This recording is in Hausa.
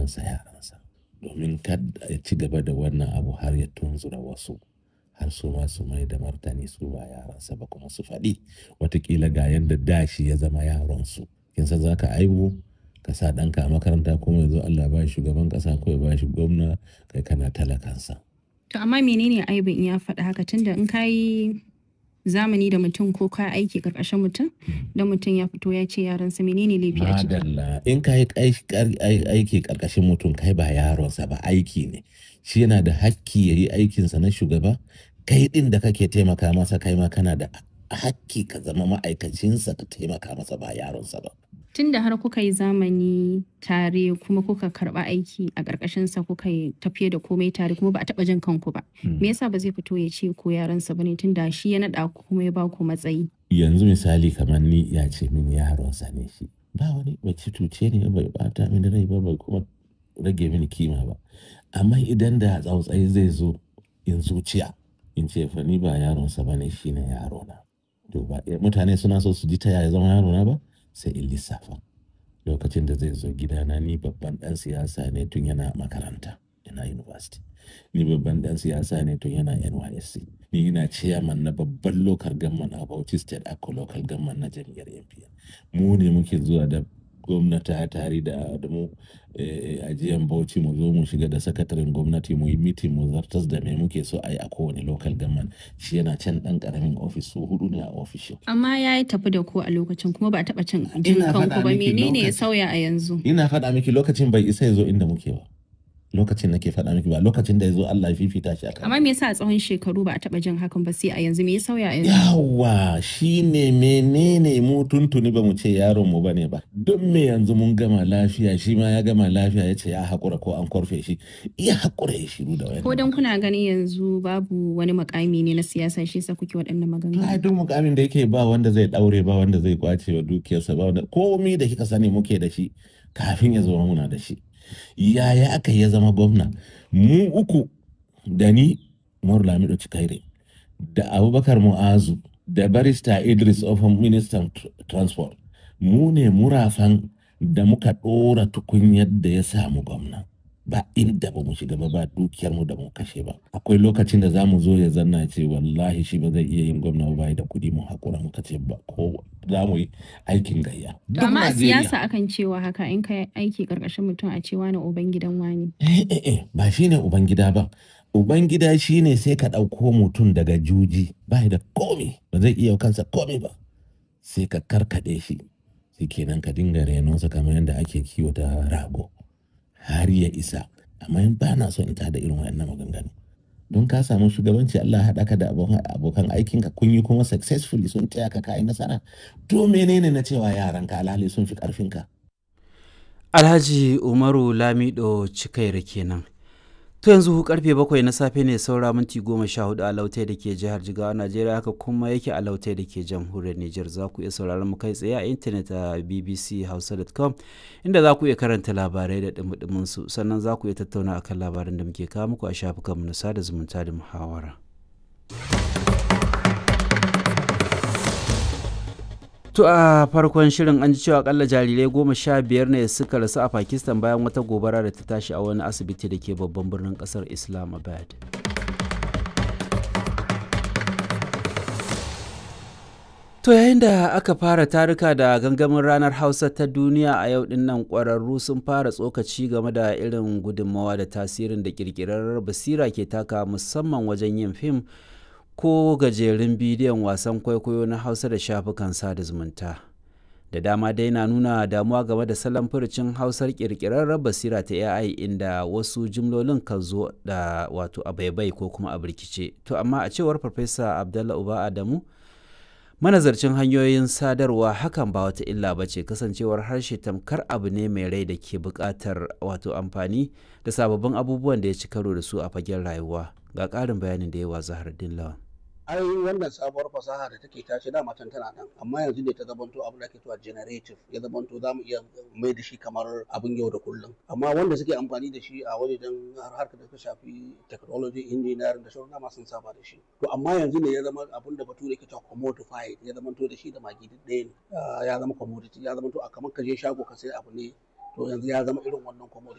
yaransa yaransa domin kada ya ci gaba da wannan abu har ya tunzura wasu har su ma su mai da martani su ba yaransa ba kuma su faɗi watakila ga yadda dashi ya zama yaronsu kin san za ka aibu ka sa ɗanka a makaranta kuma yanzu Allah ba shi shugaban ƙasa ko ya ba shi gwamna kai kana talakansa. To amma menene aibin in ya faɗi haka tunda in ka yi zamani da mutum ko ka aiki ƙarƙashin mutum da mutum ya fito ya ce yaransa menene laifi a ciki. Madalla in ka yi aiki ƙarƙashin mutum kai ba yaronsa ba aiki ne shi yana da hakki ya yi aikinsa na shugaba kai ɗin da kake taimaka masa kai ma kana da hakki ka zama ma'aikacinsa ka taimaka masa ba yaronsa ba. Tunda har kuka yi zamani tare kuma kuka karɓa aiki a ƙarƙashinsa kuka yi tafiye da komai tare kuma ba a taɓa jin kanku ba. Me yasa ba zai fito ya ce ko yaransa ba ne tunda shi ya naɗa ku kuma ya ba ku matsayi. Yanzu misali kamar ni ya ce min yaronsa ne shi. Ba wani bai cuce ne bai bata mini rai ba bai kuma rage mini kima ba. Amma idan da tsautsayi zai zo in zuciya in ce fa ni ba yaronsa ba ne shi ne yarona. To ba mutane suna so su ji ta yaya zama yarona ba sai in lissafa. Lokacin da zai zo gidana ni babban ɗan siyasa ne tun yana makaranta yana university. Ni babban ɗan siyasa ne tun yana NYSC. Ni ina chairman na babban local government a Bauchi State Akko local government na jam'iyyar NPN. Mu ne muke zuwa da gwamnati tare da da mu ajiyan Bauchi mu zo mu shiga da sakataren gwamnati mu yi meeting mu zartas da me muke so a yi a kowane local government. Shi yana can ɗan ƙaramin ofis su hudu ne a ofishin. Amma ya yi tafi da ku a lokacin kuma ba a taɓa cin jin kanku ba menene ya sauya a yanzu. Ina faɗa miki lokacin bai isa ya zo inda muke ba. lokacin nake faɗa miki ba lokacin da ya zo Allah ya fifita shi akan Amma me yasa a tsawon shekaru ba a taɓa jin hakan ba sai a yanzu me ya sauya a yanzu? yawa shine menene mu tuntuni ba mu ce yaron mu bane ba don me yanzu mun gama lafiya shi ma ya gama lafiya ya ce ya haƙura ko an korfe shi iya haƙura ya shiru da wani Ko dan kuna ganin yanzu babu wani makami ne na siyasa shi yasa kuke waɗannan maganganu. ai duk mukamin da yake ba wanda zai daure ba wanda zai kwace wa dukiyarsa ba wanda komai da kika sani muke da shi kafin ya zama muna da shi yaya aka ya zama gwamna mu uku da ni Umaru Lamido Cikaire da Abubakar Mu'azu da barista Idris Ofan ministan tr- transport mu ne murafan da muka ɗora tukunyar da ya samu gwamna ba inda ba mu shiga ba ba dukiyar mu da mu kashe ba akwai lokacin da za mu zo ya zanna ce wallahi shi ba zai iya yin gwamna ba bai da kuɗi mu hakura muka ce ba ko za mu yi aikin gayya To Duk amma a Najeriya. siyasa akan cewa haka in ka aiki karkashin mutum a cewa na uban gidan wani. Eh, eh, eh, ba shi ne Ubangida ba. Ubangida shi ne sai ka ɗauko mutum daga juji ba da komi ba zai iya kansa komi ba. Sai ka karkaɗe shi, sai kenan ka dinga renonsa kamar yadda ake kiwata rago har ya isa. Amma in ba na so in tada irin wayannan maganganu. Don ka samu shugabanci Allah ya haɗa ka da abokan abokan aikinka kun yi kuma successfully sun taya ka kayi nasara. To menene na cewa yaranka alhali sun fi ƙarfinka? Alhaji Umaru Lamido Cikaira kenan. To yanzu karfe bakwai na safe ne saura minti goma sha hudu a lautai da ke jihar Jigawa Najeriya haka kuma yake a lautai da ke jamhuriyar Nijar za ku iya sauraron mu kai tsaye a intanet a bbchausa.com inda za ku iya karanta labarai da dumudumin su sannan za ku iya tattauna akan labaran da muke kawo muku a shafukanmu na sada zumunta da muhawara. To a farkon shirin an ji cewa akalla jarirai goma sha biyar ne suka rasu a Pakistan bayan wata gobara da ta tashi a wani asibiti da ke babban birnin kasar Islamabad. To yayin da aka fara taruka da gangamin ranar Hausa ta duniya a yau din nan ƙwararru sun fara tsokaci game da irin gudunmawa da tasirin da ƙirƙirar basira ke taka musamman wajen yin fim ko gajerun bidiyon wasan kwaikwayo na hausa da shafukan sada zumunta da dama dai na nuna damuwa game da salon furucin hausar kirkirar basira ta ai inda wasu jimlolin kan zo da wato a baibai ko kuma a birkice to amma a cewar farfesa abdallah uba adamu manazarcin hanyoyin sadarwa hakan ba wata illa ba ce kasancewar harshe tamkar abu ne mai rai da ke buƙatar wato amfani da sababbin abubuwan da ya ci karo da su a fagen rayuwa ga ƙarin bayanin da yawa zahar lawan ai wannan sabuwar fasaha da take tashi da matan tana nan amma yanzu ne ta zamanto abin da ake cewa generative ya zamanto za mu iya mai da shi kamar abin yau da kullum amma wanda suke amfani da shi a wajen harkar da ta shafi technology engineering da sauran dama sun saba da shi to amma yanzu ne ya zama abin da bature ke cewa commodified ya zamanto da shi da magi duk ɗaya ne Ah, ya zama commodity ya zamanto a kamar ka je shago ka sai abu ne to yanzu ya zama irin wannan commodity